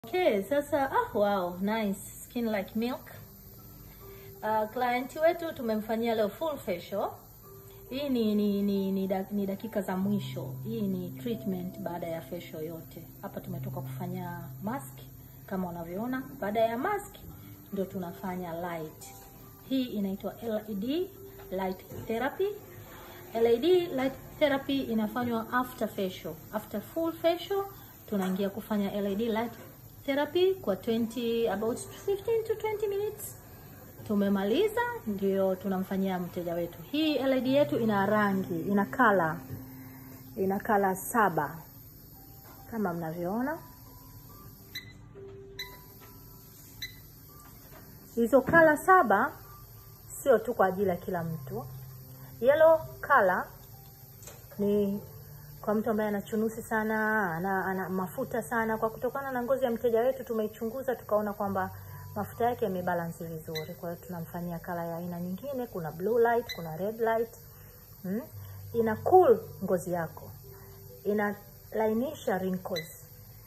Okay, sasa ah, wow, nice. Skin like milk. Uh, client wetu tumemfanyia leo full facial. Hii ni ni, ni, ni, da, ni dakika za mwisho. Hii ni treatment baada ya facial yote. Hapa tumetoka kufanya mask kama unavyoona. Baada ya mask ndio tunafanya light. Hii inaitwa LED light therapy. LED light therapy inafanywa after facial. After full facial tunaingia kufanya LED light therapy kwa 20 about 15 to 20 minutes. Tumemaliza, ndio tunamfanyia mteja wetu. Hii LED yetu ina rangi, ina kala, ina kala saba kama mnavyoona. Hizo kala saba sio tu kwa ajili ya kila mtu. Yellow color ni kwa mtu ambaye ana chunusi sana, ana, ana mafuta sana. Kwa kutokana na ngozi ya mteja wetu tumeichunguza, tukaona kwamba mafuta yake yamebalance vizuri, kwa hiyo tunamfanyia kala ya aina nyingine. Kuna blue light, kuna red light hmm? Ina cool ngozi yako, inalainisha wrinkles,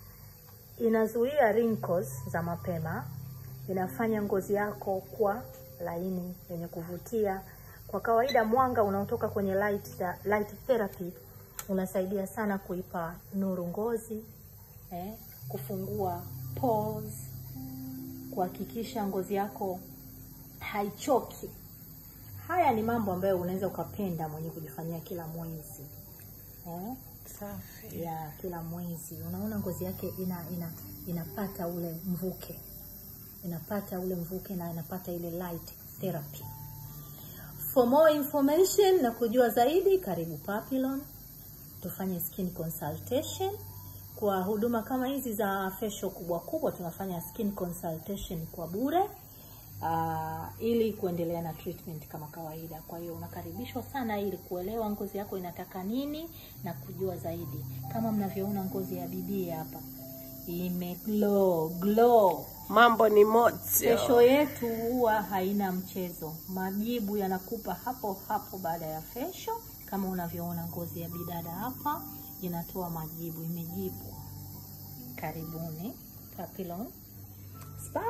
inazuia wrinkles za mapema, inafanya ngozi yako kuwa laini yenye kuvutia. Kwa kawaida mwanga unaotoka kwenye light, light therapy unasaidia sana kuipa nuru ngozi eh, kufungua pores, kuhakikisha ngozi yako haichoki. Haya ni mambo ambayo unaweza ukapenda mwenye kujifanyia kila mwezi eh? Safi. ya kila mwezi unaona ngozi yake ina, ina inapata ule mvuke inapata ule mvuke na inapata ile light therapy. For more information na kujua zaidi, karibu Papillon tufanye skin consultation. Kwa huduma kama hizi za facial kubwa kubwa, tunafanya skin consultation kwa bure uh, ili kuendelea na treatment kama kawaida. Kwa hiyo unakaribishwa sana ili kuelewa ngozi yako inataka nini na kujua zaidi. Kama mnavyoona ngozi ya bibi hapa ime glow glow. Mambo ni moto. Facial yetu huwa haina mchezo, majibu yanakupa hapo hapo baada ya facial. Kama unavyoona ngozi ya bidada hapa inatoa majibu, imejibu. Karibuni Papillon Spa,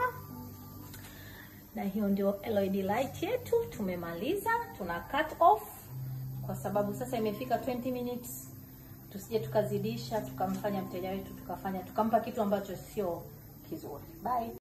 na hiyo ndio LED light yetu. Tumemaliza, tuna cut off kwa sababu sasa imefika 20 minutes. Tusije tukazidisha tukamfanya mteja wetu tukafanya tukampa kitu ambacho sio kizuri. Bye.